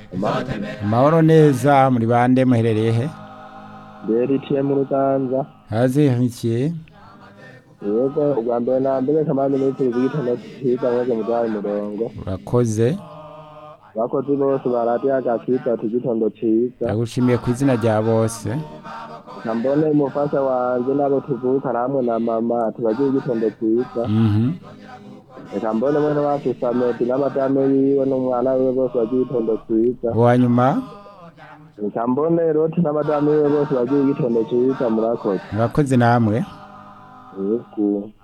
amahoro neza muri bande muherereye he beritiye mu ruganza haze hamikiye yego ubwa mbere na mbere kamande n'ipfuza igitondo cyiza mwese muduhaye umurongo urakoze abakozi bose baradiyo agakitwa ati igitondo cyiza ndagushimiye ku izina rya bose na mbone umufasha wanje n'abo tuvukana hamwe na mama tubagira igitondo cyiza Mhm. reka mbone mwene wacu samedi n'amadame yiwe n'umwana wiwe bose bagira igitondo cyiza uwa nyuma reka mbone roti n'amadame yiwe bose bagira igitondo cyiza murakoze murakoze namwe yego